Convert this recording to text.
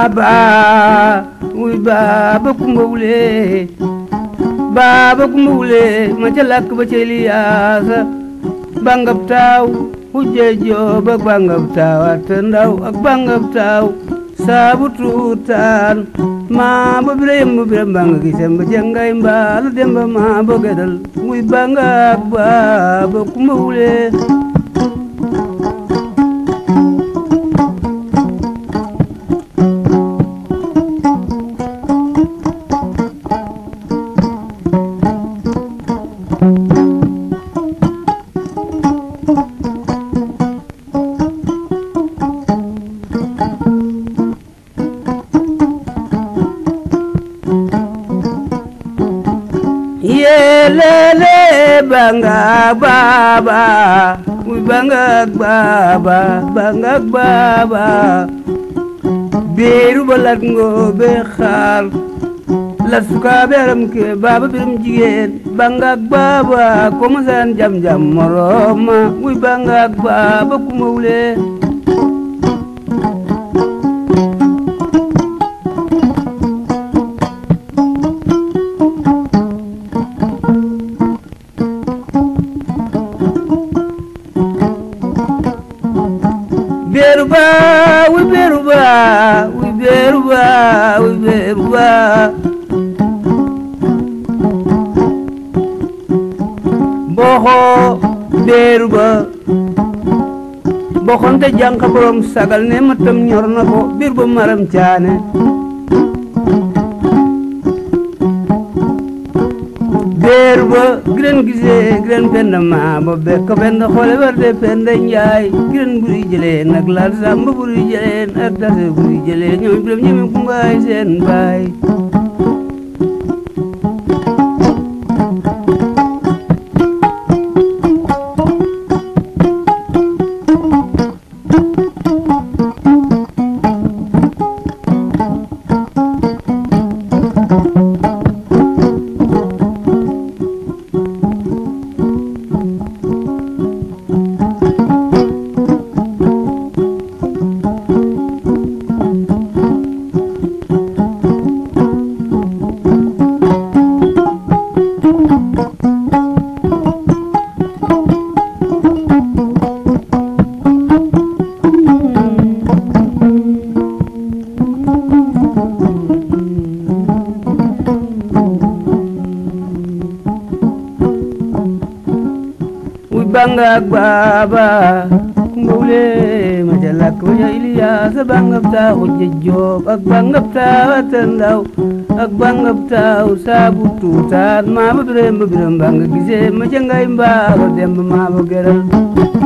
baaba wuy baaba kumba wule baaba kumba wule ma ca lakk ba ca Eliyaasa bangab taaw hujje joob ak bangab taaw atta ndaw ak bangab taaw saabu tuutaan maa ba bira yemba bira mbanga gisem ba jangay mbaalu demba maa ba gedal wuy bangab baaba kumba wule yelele bangak baba wi bangak baba bangak baba biiru balat ngoobe xaar la sukaabe aram ke baba biram jigéen bangak baba komasaan jam jam moroma wi bangak baba kuma wule beeru ba wi beeru ba wi beeru ba wi beeru ba boxo beeru ba boxonte jànqa borom sagal ne ma tam ñor na ko biir ba maram caane beeru ba giren gisee giren penda maa ba bekk penda xoole warde penda njaay giren buri jëleen ak laal samba buri jëleen ak dase buri jëleen ñoom biram ñeme kumbaay seen baay wi bangak baba kumbawle ma ca lakk ba ca Iliyaasa bangab taaw hujje joob ak bangab taaw atta ndaw ak bangab taaw saabu tuutaan maa ba biram ba biram banga gisee ma ca ngay mbaaro demb maa ba geral